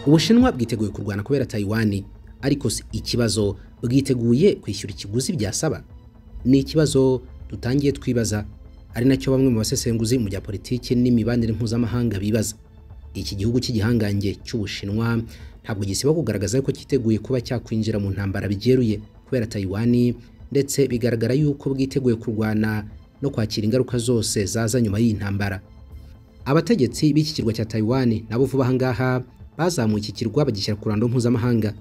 ubushinwa bwiteguye kurwana kubera taiwan ariko si ikibazo bwiteguye kwishyura ikiguzi byasaba ni ikibazo dutangiye twibaza ari nacyo bamwe mu basesenguzi mu bya politiki n'imibanire mpuzamahanga bibaza iki gihugu cy'igihangange cy'ubushinwa ntabwo gisiba kugaragaza ko cyiteguye kuba cyakwinjira mu ntambara bigeruye kubera taiwan ndetse bigaragara yuko bwiteguye kurwana no kwakira ingaruka zose zaza nyuma y'iyi ntambara abategetsi b'iki kirwa cya taiwan nabo vuba aha ngaha bazamuye iki kirwa bagishyira ku rando mpuzamahanga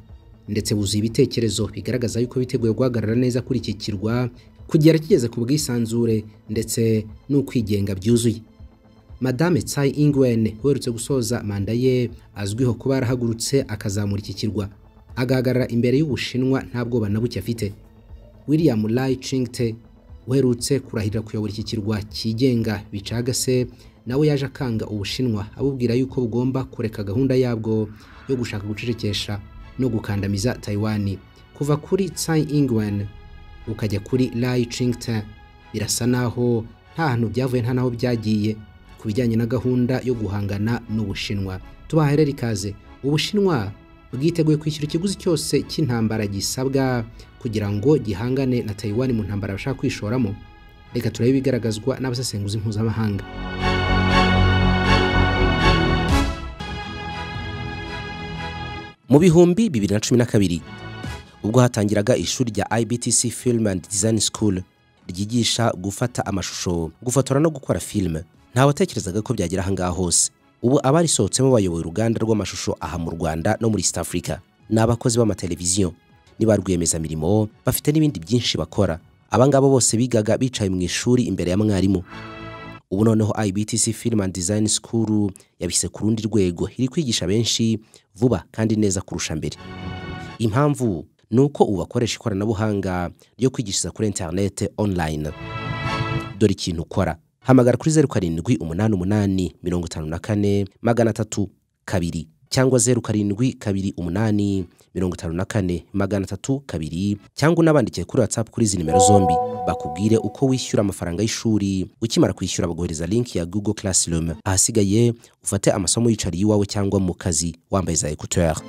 ndetse buzuye ibitekerezo bigaragaza yuko biteguye guhagarara neza kuri iki kirwa kugera kigeze ku bwisanzure ndetse n'ukwigenga byuzuye madame tsai ingwen uherutse gusoza manda ye azwiho kuba yarahagurutse akazamura iki kirwa agahagarara imbere y'ubushinwa nta bwoba na buke afite william lai chingte uherutse kurahirira kuyobora iki kirwa cyigenga bicagase nawe yaje akanga ubushinwa abubwira yuko bugomba kureka gahunda yabwo yo gushaka gucecekesha no gukandamiza taiwan kuva kuri tsai ingwen ukajya kuri Lai Ching-te birasa naho nta hantu byavuye nta naho byagiye ku bijyanye na gahunda yo guhangana n'ubushinwa tubaha rero ikaze ubushinwa bwiteguye kwishyura ikiguzi cyose cy'intambara gisabwa kugira ngo gihangane na Taiwan mu ntambara bashaka kwishoramo reka turabe bigaragazwa n'abasesenguzi mpuzamahanga mu bihumbi bibiri na cumi na kabiri ubwo hatangiraga ishuri rya IBTC Film and Design School ryigisha gufata amashusho gufotora no gukora filime nta watekerezaga ko byagera ahangaha hose ubu abarisohotsemo bayoboye uruganda rw'amashusho aha mu Rwanda no muri East Africa ni abakozi b'amateleviziyo ni ba rwiyemezamirimo bafite n'ibindi byinshi bakora abangabo bose bigaga bicaye mu ishuri imbere ya mwarimu ubu noneho IBTC Film and Design School yabise ku rundi rwego iri kwigisha benshi vuba kandi neza kurusha mbere impamvu ni uko ubu bakoresha ikoranabuhanga ryo kwigishiriza kuri interinete online dore ikintu ukora hamagara kuri zeru karindwi umunani umunani mirongo itanu na kane magana atatu kabiri cyangwa zeru karindwi kabiri umunani mirongo itanu na kane magana atatu kabiri cyangwa unabandikiye kuri whatsapp kuri izi nimero zombi bakubwire uko wishyura amafaranga y'ishuri ukimara kwishyura bagohereza linki ya google classroom ahasigaye ufate amasomo yicariye iwawe cyangwa mu kazi wambaye za ekuteri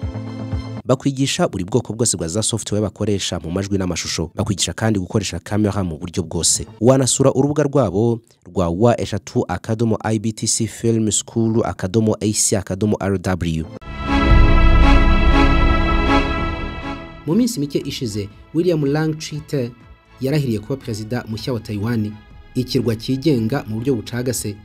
bakwigisha buri bwoko bwose bwa za software bakoresha mu majwi n'amashusho bakwigisha kandi gukoresha kamera mu buryo bwose wanasura urubuga rwabo rwa wa eshatu akadomo ibtc film school akadomo ac akadomo rw mu minsi mike ishize william lang chite yarahiriye kuba perezida mushya wa taiwan ikirwa cyigenga mu buryo bucagase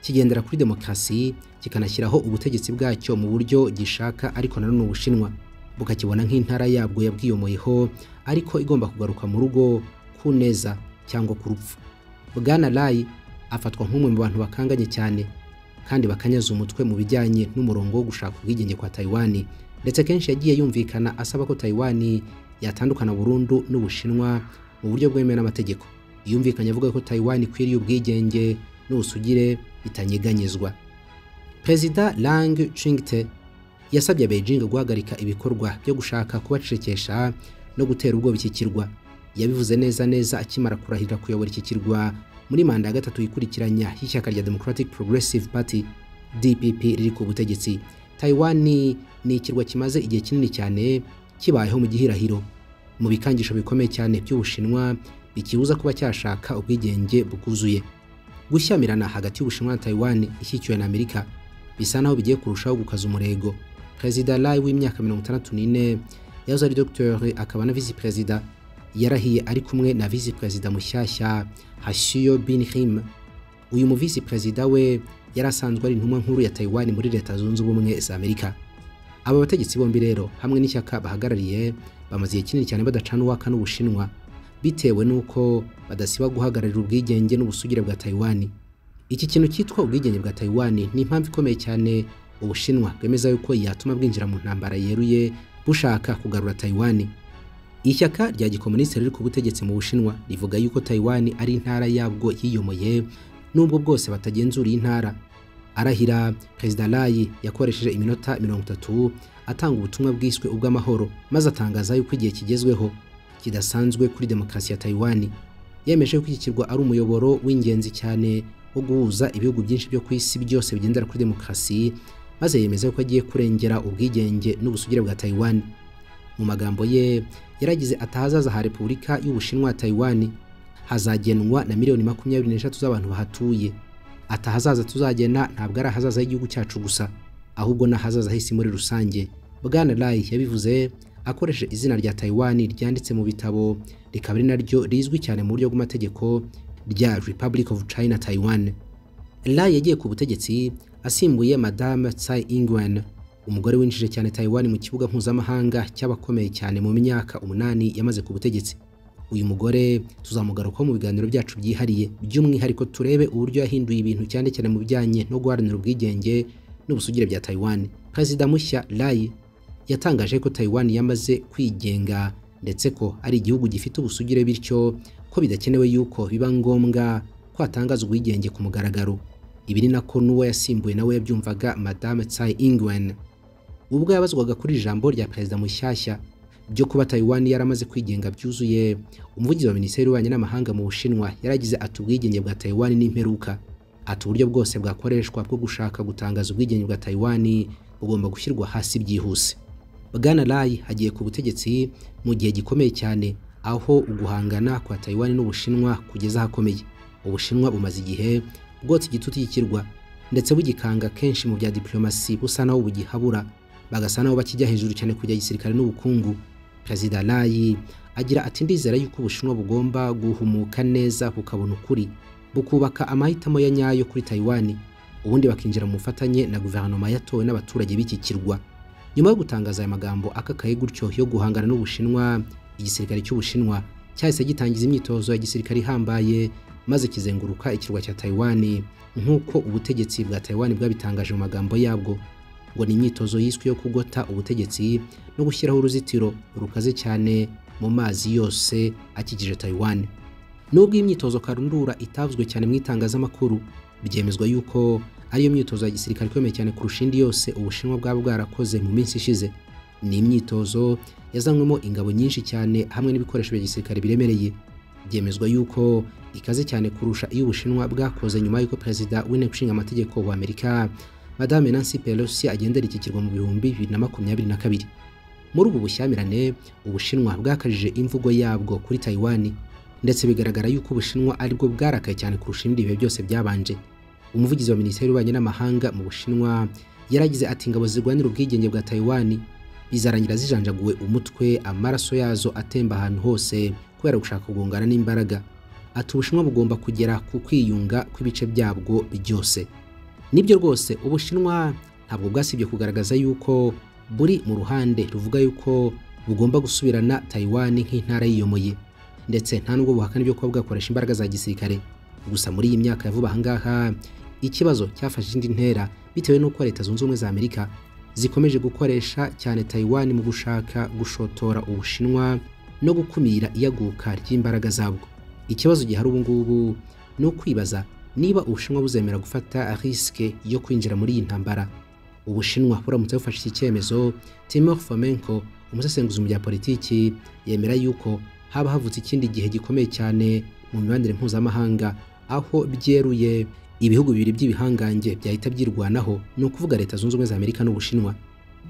kigendera kuri demokarasi kikanashyiraho ubutegetsi bwacyo mu buryo gishaka ariko nanone ubushinwa bukakibona nk'intara yabwo yabwiyomoyeho ariko igomba kugaruka mu rugo ku neza cyangwa ku rupfu bwana rayi afatwa nk'umwe mu bantu bakanganye cyane kandi bakanyaza umutwe mu bijyanye n'umurongo wo gushaka ubwigenge kwa taiwan ndetse kenshi yagiye yumvikana asaba ko taiwan yatandukana burundu n'ubushinwa mu buryo bwemewe n'amategeko yumvikanye avuga ko taiwan ikwiriye ubwigenge n'ubusugire bitanyeganyezwa perezida lang chingte yasabye Beijing guhagarika ibikorwa byo gushaka kubacecekesha no gutera ubwoba iki kirwa yabivuze neza neza akimara kurahirira kuyobora iki kirwa muri manda ya gatatu ikurikiranya y'ishyaka rya Democratic Progressive Party DPP riri ku butegetsi Taiwan ni ikirwa kimaze igihe kinini cyane kibayeho mu gihirahiro mu bikangisho bikomeye cyane by'ubushinwa bikibuza kuba cyashaka ubwigenge bwuzuye gushyamirana hagati y'ubushinwa na Taiwan ishyikiwe na Amerika bisa naho bigiye kurushaho gukaza umurego perezida Lai w'imyaka mirongo itandatu n'ine yahoze ari dogiteri akaba na visi perezida yarahiye ari kumwe na visi perezida mushyashya hashiyo bin him uyu mu visi perezida we yari asanzwe ari intumwa nkuru ya taiwan muri leta zunze ubumwe za amerika aba bategetsi bombi rero hamwe n'ishyaka bahagarariye bamaze igihe kinini cyane badacana uwaka n'ubushinwa bitewe n'uko badasiba guhagararira ubwigenge n'ubusugire bwa taiwan iki kintu cyitwa ubwigenge bwa taiwan ni impamvu ikomeye cyane ubushinwa bwemeza yuko yatuma bwinjira mu ntambara yeruye bushaka kugarura taiwan ishyaka rya gikomunisiti riri ku butegetsi mu bushinwa rivuga yuko taiwan ari intara yabwo yiyomoye n'ubwo bwose batagenzura iyi ntara arahira perezida layi yakoresheje iminota mirongo itatu atanga ubutumwa bwiswe ubw'amahoro maze atangaza yuko igihe kigezweho kidasanzwe kuri demokarasi ya taiwan yemeje ko iki kirwa ari umuyoboro w'ingenzi cyane wo guhuza ibihugu byinshi byo ku isi byose bigendera kuri demokarasi maze yemeza ko agiye kurengera ubwigenge n'ubusugire bwa Taiwan mu magambo ye yaragize atahazaza ha Repubulika y'Ubushinwa Taiwan hazagenwa na miliyoni makumyabiri n'eshatu z'abantu bahatuye atahazaza tuzagena ntabwo ari ahazaza h'igihugu cyacu gusa ahubwo n'ahazaza h'isi muri rusange bwana Lai yabivuze akoresheje izina rya Taiwan ryanditse mu bitabo rikaba ari naryo rizwi cyane mu buryo bw'amategeko rya Republic of China Taiwan Lai yagiye ku butegetsi asimbuye Madame Tsai Ing-wen umugore winjije cyane Taiwan mu kibuga mpuzamahanga cy'abakomeye cyane mu myaka umunani yamaze ku butegetsi uyu mugore tuzamugarukaho mu biganiro byacu byihariye by'umwihariko turebe uburyo yahinduye ibintu cyane cyane mu bijyanye no guharanira ubwigenge n'ubusugire bya Taiwan perezida mushya Lai yatangaje ko Taiwan yamaze kwigenga ndetse ko ari igihugu gifite ubusugire bityo ko bidakenewe yuko biba ngombwa ko hatangaza ubwigenge ku mugaragaro ibi ni nako n'uwo yasimbuye nawe yabyumvaga Madame Tsai Ing-wen ubwo yabazwaga kuri iri jambo rya perezida mushyashya byo kuba Taiwan yaramaze kwigenga byuzuye umuvugizi wa minisiteri y'ububanyi n'amahanga mu Bushinwa yaragize ati ubwigenge bwa Taiwan ni imperuka ati uburyo bwose bwakoreshwa bwo gushaka gutangaza ubwigenge bwa Taiwan bugomba gushyirwa hasi byihuse Bwana Lai agiye ku butegetsi mu gihe gikomeye cyane aho uguhangana kwa Taiwan n'Ubushinwa kugeza ahakomeye Ubushinwa bumaze igihe bwotsa igitutu cy'ikirwa ndetse bugikanga kenshi mu bya diplomasi busa naho bugihabura bagasa nabo bakijya hejuru cyane kujya gisirikare n'ubukungu Perezida Lai agira ati ndizera yuko Ubushinwa bugomba guhumuka neza bukabona ukuri bukubaka amahitamo ya nyayo kuri Taiwan ubundi bakinjira mu bufatanye na guverinoma yatowe n'abaturage b'iki kirwa nyuma yo gutangaza aya magambo akakaye gutyo yo guhangana n'Ubushinwa igisirikare cy'Ubushinwa cyahise gitangiza imyitozo ya gisirikare ihambaye maze kizenguruka ikirwa cya Taiwan nk'uko ubutegetsi bwa Taiwan bwabitangaje mu magambo yabwo ngo ni imyitozo yiswe yo kugota ubutegetsi no gushyiraho uruzitiro rukaze cyane mu mazi yose akikije Taiwan nubwo iyi myitozo karundura itavuzwe cyane mu itangazamakuru byemezwa yuko ariyo myitozo ya gisirikare ikomeye cyane kurusha indi yose ubushinwa bwaba bwarakoze mu minsi ishize ni imyitozo yazanywemo ingabo nyinshi cyane hamwe n'ibikoresho bya gisirikare biremereye byemezwa yuko ikaze cyane kurusha iyo ubushinwa bwakoze nyuma y'uko perezida w'inteko ishinga amategeko wa Amerika Madame Nancy Pelosi agendera iki kirwa mu bihumbi bibiri na makumyabiri na kabiri muri ubu bushyamirane ubushinwa bwakajije imvugo yabwo kuri Taiwan ndetse bigaragara yuko ubushinwa aribwo bwarakaye cyane kurusha ibindi bihe byose byabanje umuvugizi wa minisiteri y'ububanyi n'amahanga mu bushinwa yaragize ati ingabo zirwanira ubwigenge bwa Taiwan bizarangira zijanjaguwe umutwe amaraso yazo atemba ahantu hose kubera gushaka kugongana n'imbaraga ati ubushinwa bugomba kugera ku kwiyunga kw'ibice byabwo byose nibyo rwose ubushinwa ntabwo bwasibye kugaragaza yuko buri mu ruhande ruvuga yuko bugomba gusubirana Taiwan nk'intara yiyomoye ndetse nta nubwo buhakana ibyo kuba bwakoresha imbaraga za gisirikare gusa muri iyi myaka ya vuba ahangaha ikibazo cyafashe indi ntera bitewe n'uko leta zunze ubumwe za amerika zikomeje gukoresha cyane Taiwan mu gushaka gushotora ubushinwa no gukumira iyaguka ry'imbaraga zabwo ikibazo gihari ubu ngubu ni ukwibaza niba ubushinwa buzemera gufata risike yo kwinjira muri iyi ntambara ubushinwa buramutse bufashe iki cyemezo Timur Fomenko umusesenguzi mu bya politiki yemera yuko haba havutse ikindi gihe gikomeye cyane mu mibanire mpuzamahanga aho byeruye ibihugu bibiri by'ibihangange byahita byirwanaho ni ukuvuga leta zunze ubumwe za amerika n'ubushinwa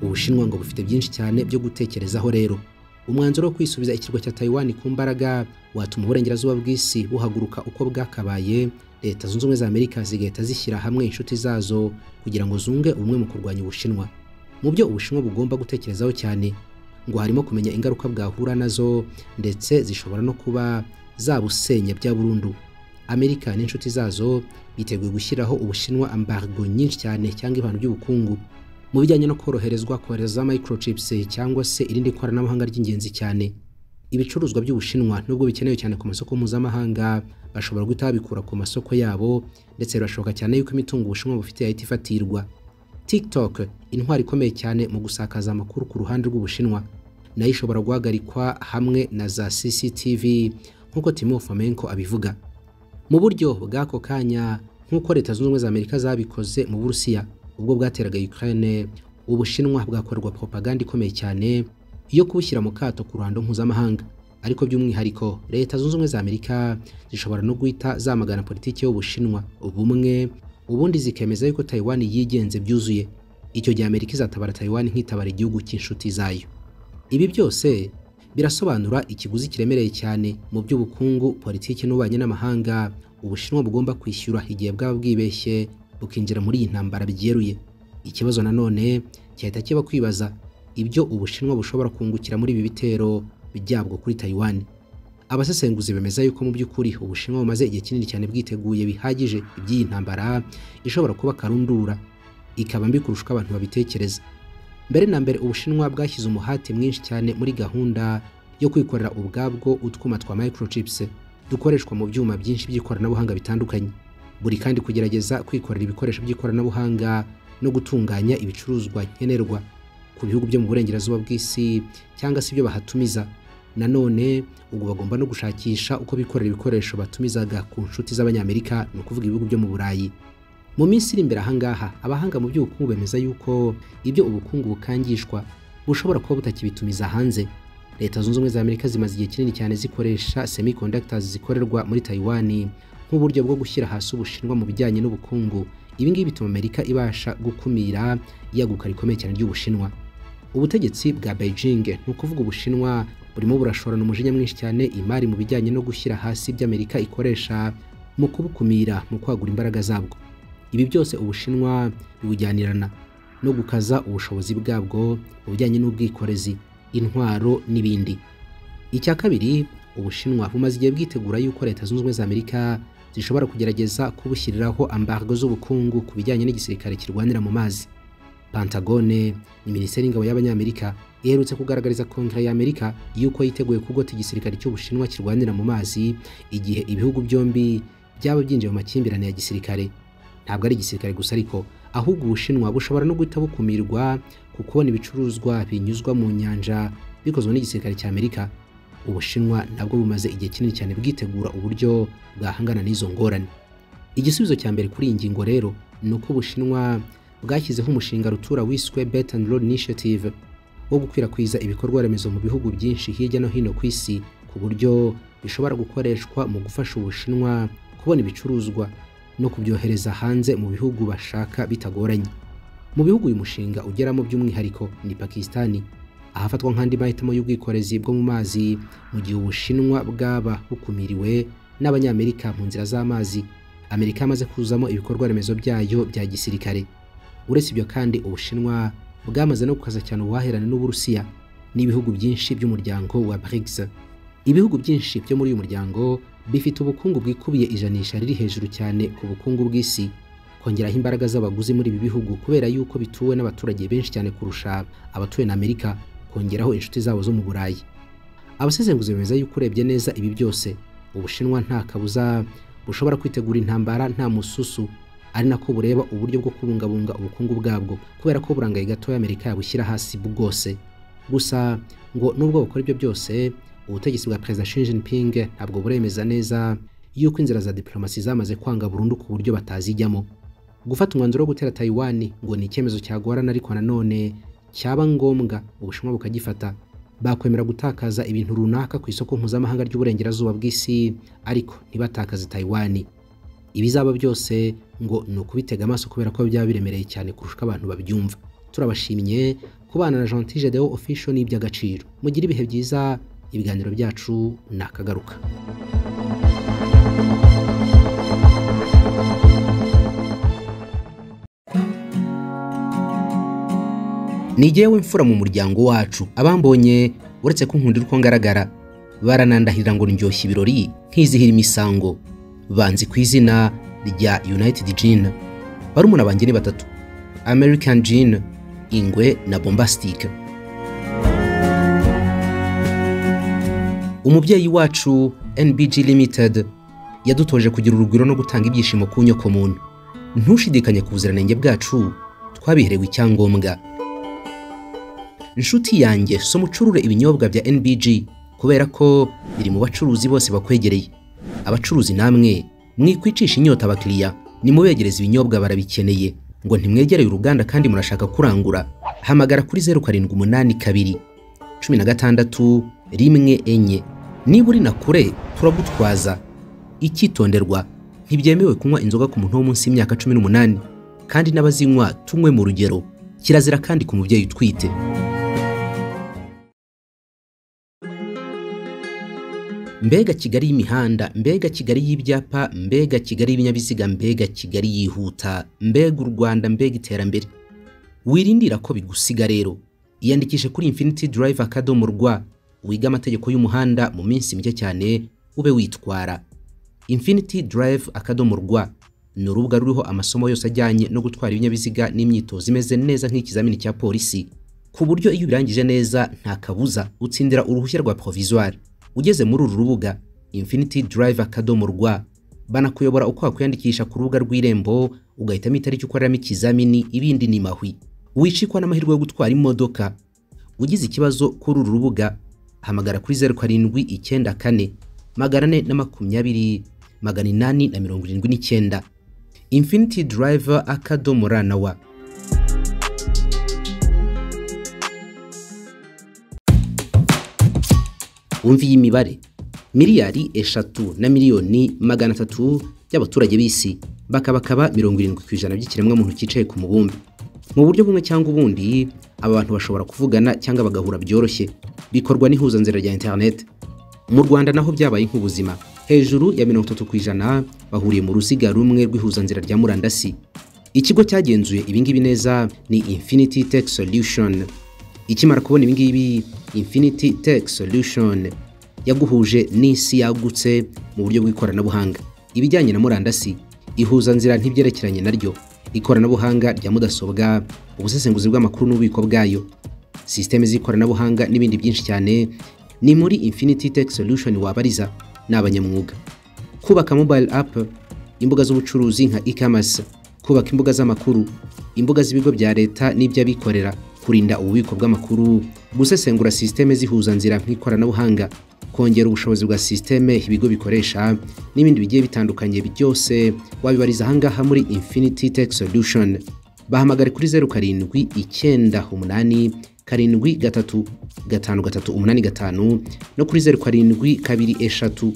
ubushinwa ngo bufite byinshi cyane byo gutekerezaho rero umwanzuro wo kwisubiza ikirwa cya Taiwan ku mbaraga watuma uburengerazuba bw'isi buhaguruka uko bwakabaye leta zunze ubumwe za amerika zigahita zishyira hamwe inshuti zazo kugira ngo zunge ubumwe mu kurwanya ubushinwa mu byo ubushinwa bugomba gutekerezaho cyane ngo harimo kumenya ingaruka bwahura nazo ndetse zishobora no kuba zabusenya bya burundu amerika n'inshuti zazo biteguye gushyiraho ubushinwa ambargo nyinshi cyane cyangwa ibihano by'ubukungu mu bijyanye no koroherezwa kohereza microchips cyangwa se irindi koranabuhanga ry'ingenzi cyane ibicuruzwa by'ubushinwa nubwo bikenewe cyane ku masoko mpuzamahanga bashobora guhita babikura ku masoko yabo ndetse birashoboka cyane yuko imitungo ubushinwa bufite yahita ifatirwa tiktok intwari ikomeye cyane mu gusakaza amakuru ku ruhande rw'ubushinwa nayo ishobora guhagarikwa hamwe na za cctv nk'uko timo fomenko abivuga mu buryo bw'ako kanya nk'uko leta zunze ubumwe za amerika zabikoze mu burusiya ubwo bwateraga ukraine ubushinwa bwakorerwa propaganda ikomeye cyane yo kubushyira mu kato ku ruhando mpuzamahanga ariko by'umwihariko leta zunze ubumwe za amerika zishobora no guhita zamagana politiki y'ubushinwa ubumwe ubundi zikemeza yuko Taiwan yigenze byuzuye icyo gihe amerika izatabara taiwan nk'itabara igihugu cy'inshuti zayo ibi byose birasobanura ikiguzi kiremereye cyane mu by'ubukungu politiki n'ububanyi n'amahanga ubushinwa bugomba kwishyura igihe bwaba bwibeshye bukinjira muri iyi ntambara byeruye ikibazo nanone cyahita kiba kwibaza ibyo ubushinwa bushobora kungukira muri ibi bitero byabwo kuri taiwan abasesenguzi bemeza yuko mu by'ukuri ubushinwa bumaze igihe kinini cyane bwiteguye bihagije iby'iyi ntambara ishobora kuba karundura ikaba mbi kurusha uko abantu babitekereza mbere na mbere ubushinwa bwashyize umuhate mwinshi cyane muri gahunda yo kwikorera ubwabwo utwuma twa microchips dukoreshwa mu byuma byinshi by'ikoranabuhanga bitandukanye buri kandi kugerageza kwikorera ibikoresho by'ikoranabuhanga no gutunganya ibicuruzwa nkenerwa ku bihugu byo mu burengerazuba bw'isi cyangwa se ibyo bahatumiza nanone ubwo bagomba no gushakisha uko bikorera ibikoresho batumizaga ku nshuti z'abanyamerika ni ukuvuga ibihugu byo mu burayi mu minsi iri imbere ahangaha abahanga mu by'ubukungu bemeza yuko ibyo ubukungu bukangishwa bushobora kuba butakibitumiza hanze leta zunze ubumwe za amerika zimaze igihe kinini cyane zikoresha semiconductors zikorerwa muri taiwan nk'uburyo bwo gushyira hasi ubushinwa mu bijyanye n'ubukungu ibi ngibi bituma amerika ibasha gukumira iyaguka rikomeye cyane ry'ubushinwa ubutegetsi bwa beijing ni ukuvuga ubushinwa burimo burashorana umujinya mwinshi cyane imari mu bijyanye no gushyira hasi ibyo amerika ikoresha mu kubukumira mu kwagura imbaraga zabwo ibi byose ubushinwa biwujyanirana no gukaza ubushobozi bwabwo mu bijyanye n'ubwikorezi intwaro n'ibindi icya kabiri ubushinwa bumaze igihe bwitegura yuko leta zunze ubumwe za amerika zishobora kugerageza kubushyiriraho ambargo z'ubukungu ku bijyanye n'igisirikare kirwanira mu mazi pantagone ni minisiteri y'ingabo y'abanyamerika iherutse kugaragariza kongere ya amerika yuko yiteguye kugota igisirikare cy'ubushinwa kirwanira mu mazi igihe ibihugu byombi byaba byinjiye mu makimbirane ya gisirikare ntabwo ari igisirikare gusa ariko ahubwo ubushinwa bushobora no guhita bukumirwa ku kubona ibicuruzwa binyuzwa mu nyanja bikozwe n'igisirikare cya amerika ubushinwa nabwo bumaze igihe kinini cyane bwitegura uburyo bwahangana n'izo ngorane igisubizo cya mbere kuri iyi ngingo rero ni uko ubushinwa bwashyizeho umushinga rutura wiswe bet and road initiative wo gukwirakwiza ibikorwa remezo mu bihugu byinshi hirya no hino ku isi ku buryo bishobora gukoreshwa mu gufasha ubushinwa kubona ibicuruzwa no kubyohereza hanze mu bihugu bashaka bitagoranye mu bihugu uyu mushinga ugeramo by'umwihariko ni pakisitani ahafatwa nk'andi mahitamo y'ubwikorezi bwo mu mazi mu gihe ubushinwa bwaba bukumiriwe n'abanyamerika mu nzira z'amazi amerika yamaze kuzamo ibikorwa remezo byayo bya gisirikare uretse ibyo kandi ubushinwa bwamaze no gukaza cyane ubuhahirane n'uburusiya n'ibihugu byinshi by'umuryango wa brics ibihugu byinshi byo muri uyu muryango bifite ubukungu bwikubiye ijanisha riri hejuru cyane ku bukungu bw'isi kongeraho imbaraga z'abaguzi muri ibi bihugu kubera yuko bituwe n'abaturage benshi cyane kurusha abatuye na amerika kongeraho inshuti zabo zo mu burayi abasesenguzi bemeza yuko urebye neza ibi byose ubushinwa nta kabuza bushobora kwitegura intambara nta mususu ari nako bureba uburyo bwo kubungabunga ubukungu bwabwo kubera ko burangaye gatoya amerika yabushyira hasi bwose gusa ngo nubwo bakora ibyo byose ubutegetsi bwa perezida Xi Jinping ntabwo buremeza neza yuko inzira za diplomasi zamaze kwanga burundu ku buryo batazijyamo gufata umwanzuro wo gutera Taiwan ngo ni icyemezo cyagorana ariko nanone cyaba ngombwa ubushinwa bukagifata bakwemera gutakaza ibintu runaka ku isoko mpuzamahanga ry'uburengerazuba bw'isi ariko ntibatakaze Taiwan ibizaba byose ngo ni ukubitega amaso kubera ko byaba biremereye cyane kurusha uko abantu babyumva turabashimye kubana na Gentil Gedeon Official ni iby'agaciro mugire ibihe byiza ibiganiro byacu ni akagaruka nigewe imfura mu muryango wacu abambonye uretse ko nkunda uko ngaragara baranandahirira ngo ndyoshye ibirori nkizihira imisango banzi ku izina rya united gin barumuna banjye ni batatu american gin ingwe na bombastic umubyeyi wacu NBG Limited yadutoje kugira urugwiro no gutanga ibyishimo ku nyoko muntu ntushidikanye ku buziranenge bwacu twabiherewe icyangombwa inshuti yanjye so mucurure ibinyobwa bya NBG kubera ko biri mu bacuruzi bose bakwegereye abacuruzi namwe mwikwicisha inyota abakiriya nimubegereza ibinyobwa barabikeneye ngo ntimwegereye uruganda kandi murashaka kurangura hamagara kuri zeru karindwi umunani kabiri cumi na gatandatu rimwe enye niba uri na kure turagutwaza icyitonderwa ntibyemewe kunywa inzoga ku muntu wo munsi y'imyaka cumi n'umunani kandi n'abazinywa tunywe mu rugero kirazira kandi ku mubyeyi utwite mbega kigali y'imihanda mbega kigali y'ibyapa mbega kigali y'ibinyabiziga mbega kigali yihuta mbega u rwanda mbega iterambere wirindira ko bigusiga rero iyandikishe kuri infiniti durayiva akadomo rwa wiga amategeko y'umuhanda mu minsi mike cyane ube witwara infiniti durayiva akadomo rwa ni urubuga ruriho amasomo yose ajyanye no gutwara ibinyabiziga n'imyitozo imeze neza nk'ikizamini cya polisi ku buryo iyo ubirangije neza nta kabuza utsindira uruhushya rwa porovizuwari ugeze muri uru rubuga infiniti durayiva akadomo rwa banakuyobora uko wakwiyandikisha ku rubuga rw'irembo ugahitamo itariki ukoreramo ikizamini ibindi ni mahwi wicikwa n'amahirwe yo gutwara imodoka ugize ikibazo kuri uru rubuga hamagara kuri zeru karindwi icyenda kane magana ane na makumyabiri magana inani na mirongo irindwi n'icyenda infiniti durayiva akadomo ra na wa wumva iyi mibare miliyari eshatu na miliyoni magana atatu by'abaturage b'isi bakabakaba mirongo irindwi ku ijana by'ikiremwamuntu cyicaye ku mubumbe mu buryo bumwe cyangwa ubundi aba bantu bashobora kuvugana cyangwa bagahura byoroshye bikorwa n'ihuzanzira rya interineti mu rwanda naho byabaye nk'ubuzima hejuru ya mirongo itatu ku ijana bahuriye mu ruziga rumwe rw'ihuzanzira rya murandasi ikigo cyagenzuye ibingibi neza ni infiniti teki solushoni ikimara kubona ibingibi infiniti teki solushoni yaguhuje n'isi yagutse mu buryo bw'ikoranabuhanga ibijyanye na murandasi ihuzanzira ntibyerekeranye naryo ikoranabuhanga rya mudasobwa ubusesenguzi bw'amakuru n'ububiko bwayo sisiteme z'ikoranabuhanga n'ibindi byinshi cyane ni muri infiniti teki solushoni wabariza ni abanyamwuga kubaka mobayiro apu imbuga z'ubucuruzi nka ikamasi kubaka imbuga z'amakuru imbuga z'ibigo bya leta n'iby'abikorera kurinda ububiko bw'amakuru gusesengura sisiteme z'ihuzanzira nk'ikoranabuhanga kongera ubushobozi bwa sisiteme ibigo bikoresha n'ibindi bigiye bitandukanye byose wabibariza ahangaha muri infiniti teki solushoni bahamagare kuri zeru karindwi icyenda umunani karindwi gatatu gatanu gatatu umunani gatanu no kuri zeru karindwi kabiri eshatu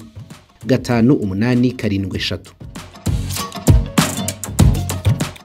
gatanu umunani karindwi eshatu